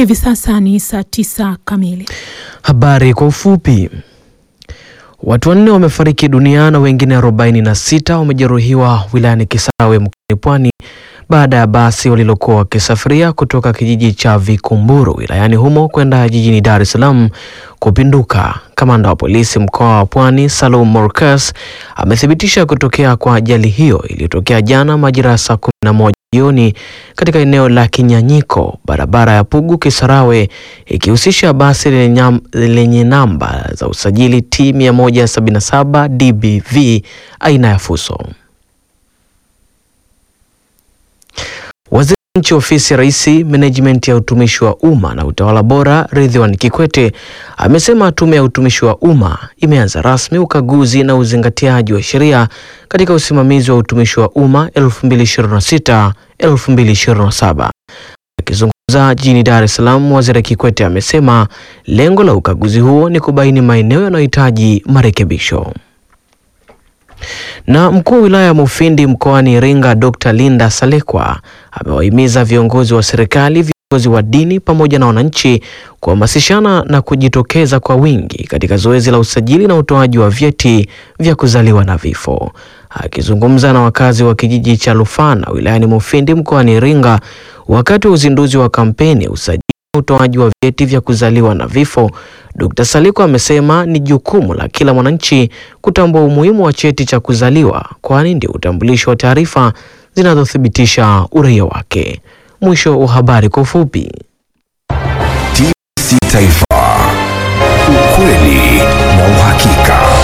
Hivi sasa ni saa tisa kamili. Habari kwa ufupi. Watu wanne wamefariki dunia na wengine 46 wamejeruhiwa wilayani Kisarawe mkoani Pwani baada ya basi walilokuwa wakisafiria kutoka kijiji cha Vikumburu wilayani humo kwenda jijini Dar es Salaam kupinduka. Kamanda wa polisi mkoa wa Pwani Salum Morcas amethibitisha kutokea kwa ajali hiyo iliyotokea jana majira ya saa 11 jioni katika eneo la Kinyanyiko, barabara ya Pugu Kisarawe, ikihusisha basi lenye, lenye namba za usajili T 177 DBV aina ya Fuso. Waziri wa Nchi Ofisi ya Rais, Menejimenti ya Utumishi wa Umma na Utawala Bora, Ridhiwani Kikwete amesema Tume ya Utumishi wa Umma imeanza rasmi ukaguzi na uzingatiaji wa sheria katika usimamizi wa utumishi wa umma 2026 2027. Akizungumza jijini Dar es Salaam, Waziri Kikwete amesema lengo la ukaguzi huo ni kubaini maeneo yanayohitaji marekebisho. Na mkuu wa wilaya ya Mufindi mkoani Iringa Dr. Linda Salekwa amewahimiza viongozi wa serikali, viongozi wa dini pamoja na wananchi kuhamasishana na kujitokeza kwa wingi katika zoezi la usajili na utoaji wa vyeti vya kuzaliwa na vifo. Akizungumza na wakazi wa kijiji cha Lufana wilayani Mufindi mkoani Iringa wakati wa uzinduzi wa kampeni ya usajili na utoaji wa vyeti vya kuzaliwa na vifo, Dr. Saliko amesema ni jukumu la kila mwananchi kutambua umuhimu wa cheti cha kuzaliwa kwani ndio utambulisho wa taarifa zinazothibitisha uraia wake. Mwisho wa habari kwa ufupi. TBC Taifa, ukweli na uhakika.